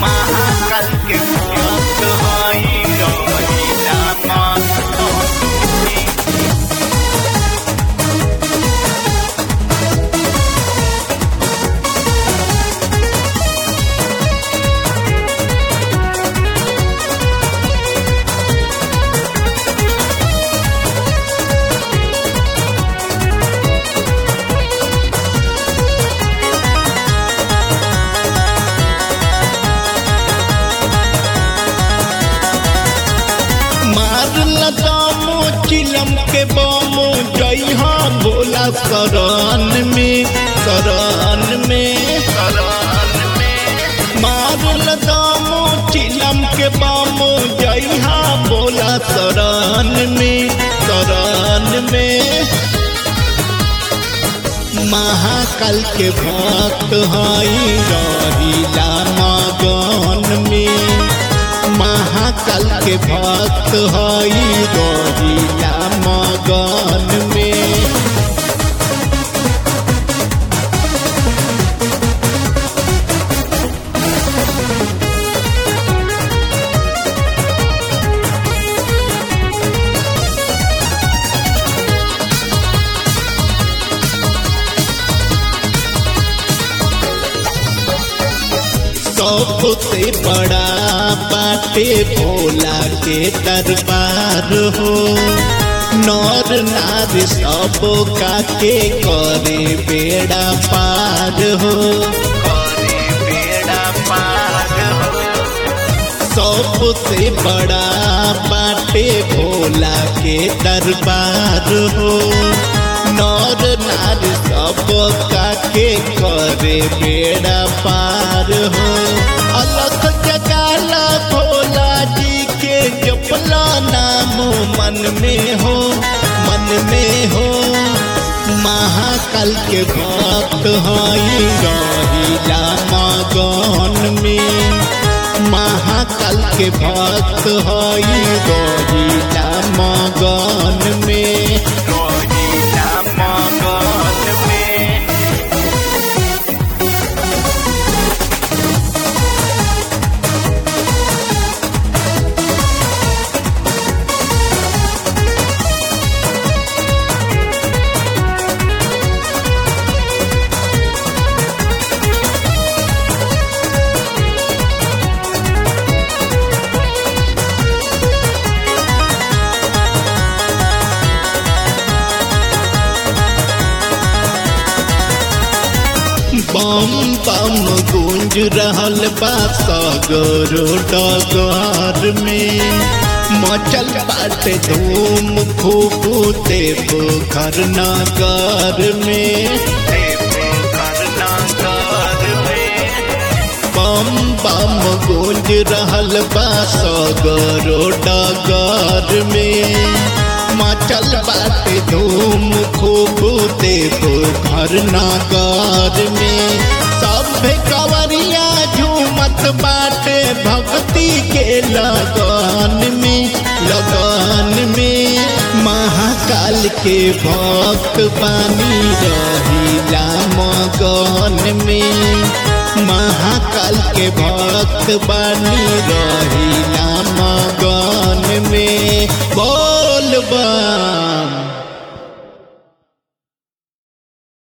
महाकाल के भक्त हई रहिला मगन में मारल दामो चिलम के बमो जइहा भोला शरण में शरण में शरण में मारल दामो चिलम के बमो जइहा भोला शरण में शरण में महाकाल के भक्त हई रहिला मगन में महाकाल के भक्त हई रहिला मगन में सबसे बड़ा बाटे भोला के दरबार हो नर नार सब का के करे बेड़ा पार हो करे बेड़ा पार हो सबसे बड़ा बाटे भोला के दरबार हो नर नार सब का के करे बेड़ा पार हो अलग जगाला भोला जी के जपला नाम मन में हो मन में हो महाकाल के भक्त हई रहिला मगन में महाकाल के भक्त हई रहिला मगन में रहिला मगन में बम बम गूंज रहल बा सगरो डगर में मचल बाटे धूम खूब देव घर नगर में देवे करनागर में बम बम गूंज रहल बा सगरो डगर में मचल बाटे धूम खूब देव घर नगर में सब कवरिया झूमत बाटे भक्ति के लगन में लगन में महाकाल के भक्त बानी रहिला मगन में महाकाल के भक्त बानी रहिला मगन में बोल बम